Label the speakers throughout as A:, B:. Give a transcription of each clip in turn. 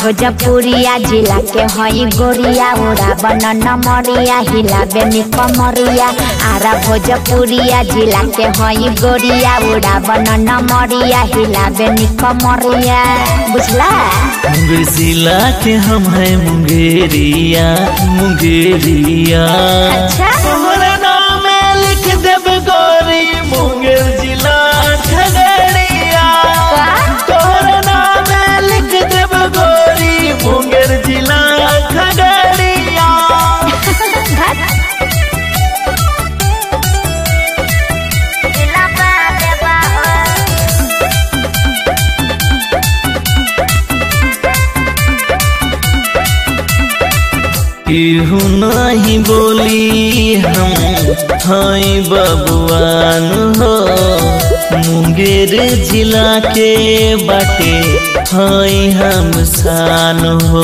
A: भोजपुरिया जिला के हई गोरिया उड़ा बनन मरिया हिलाबे निकमरिया आरा भोजपुरिया जिला के हई गोरिया उड़ा बनन मरिया हिलाबे निकमरिया बुझला
B: मुंगेर जिला के हम है मुंगेरिया मुंगेरिया
A: अच्छा
B: तोहरा नाम लिख देब गोरी मुंगेर जिला खगड़िया तोहरा नाम लिख देब गोरी मुंगेर जिला खगड़िया केहू नहीं बोली हम हई बबुआन हो मुंगेर जिला के बाटे हई हम शान हो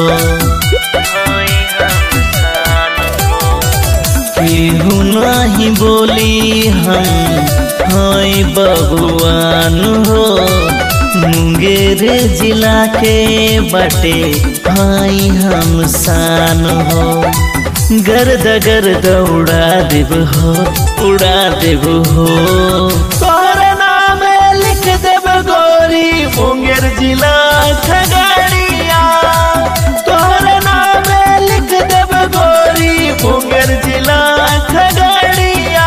B: केहू नहीं बोली हम हई बबुआन हो मुंगेर जिला के बटे भाई हम शान हो गर्द गर्द उड़ा देव हो उड़ा देव हो तोहरा नाम लिख देव गोरी मुंगेर जिला खगड़िया तोहरा नाम लिख देव गोरी मुंगेर जिला खगड़िया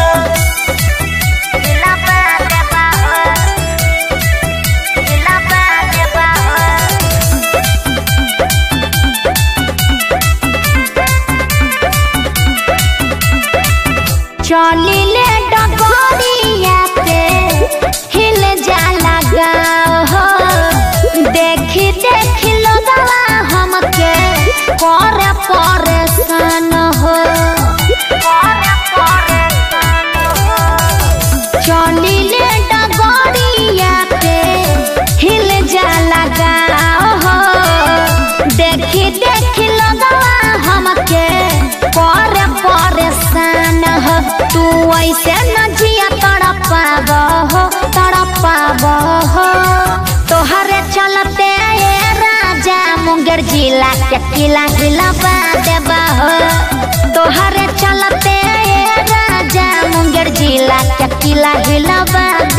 A: चलिले डगरिया पे हिल जाला गाँव हो देखी देखी लोगवा हमके करे परेशान हो चलिले डगरिया पे हिल जाला गाँव हो देखी देखी लोगवा हमके करे परेशान हो तू ऐसे न जिया तड़पाब हो तड़पाब हो तोहरे चलते ये राजा मुंगेर जिला के किला हिलाबा देबा हो तोहरे चलते ये राजा मुंगेर जिला के किला हिलाबा